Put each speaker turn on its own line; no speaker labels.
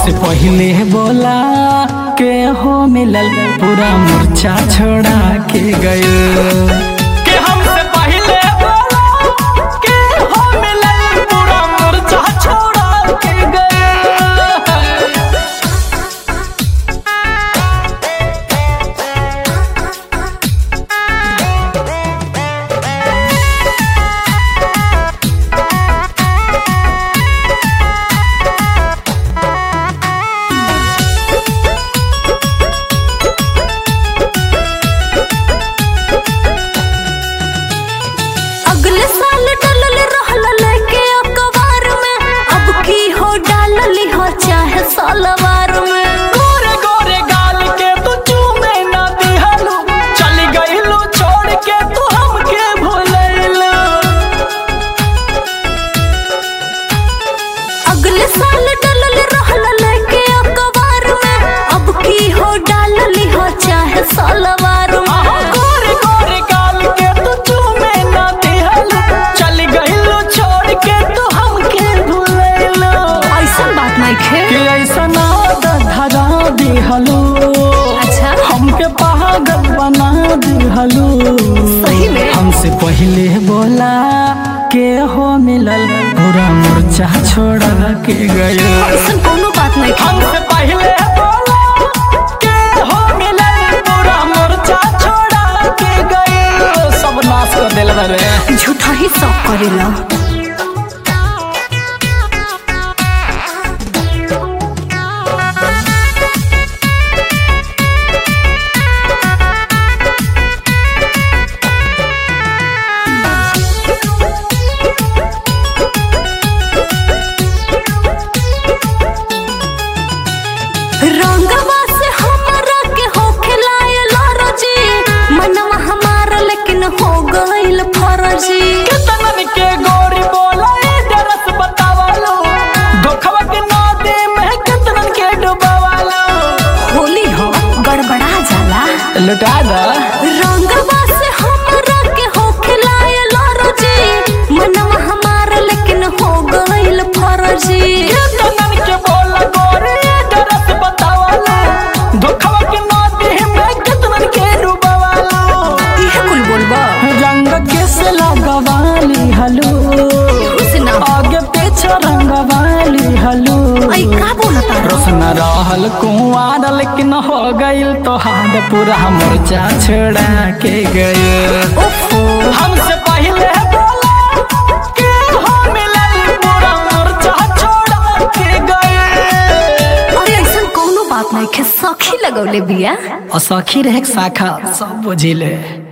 हमसे पहले बोला के हो मिलल पूरा मूर्छा छोड़ा के गए के हमसे पहले बोला के हो मिलल पूरा मूर्छा छोड़ा के गए
अगले साल डलल रहल लेके अखबार में अब की हो डालली हो चाहे सालवार में
गोरे गोरे गाल के तू चूमे ना दिहलू चल गईलू छोड़ के तू हमके भूलैलू
अगले साल डलल रहल लेके अखबार में अब की हो डालली हो चाहे सालवार में
आहा, गोरे गोरे गाल के तू चूमे ना दिहलू चल गईलू छोड़ के तू हमके भूलैलू
ऐसा बात नहीं खे
कि ऐसा ना धरा दिहलू
अच्छा
हमके पागल बना दिहलू
सही में?
हमसे पहले बोला के हो मिलल पूरा मूर्छा छोड़ा के गए
ऐसा कोनो बात नहीं खे
हमसे पहले बोला के हो मिलल पूरा मूर्छा छोड़ा के गए सब नाश कर दिल रे
झूठा ही सब करेला रंगवा से हमरा के हो खिलायला रजी मनवा हमारा लेकिन हो गइल फरजी
कितनन के गोरी बोला ए दरस बतावालो धोखवा के नदी में कितनन के डुबावालो
होली हो गड़बड़ा जाला
लुटा दा
रंगवा से हमरा के हो खिलायला रजी मनवा हमारा लेकिन हो गइल फरजी
कितनन के बोला गोरी ए दरस बतावालो धोखवा के नदी में कितनन के डुबावालो
इहे कुल बोलबा
रंग किस लगवाली हलू
हुस्ना
आगे पीछे रंगवाली हलू
आई का बोलता
रोशन रहल कुंवार लेकिन हो गइल तो हाथ पूरा मोर्चा छोड़ा के गए
ओफो
हमसे पहले बोला के हो मिलल पूरा मोर्चा छोड़ा के गए
अरे ऐसा कोनो बात नहीं खे सखी लगौले बिया
और सखी रहे शाखा सब बुझिले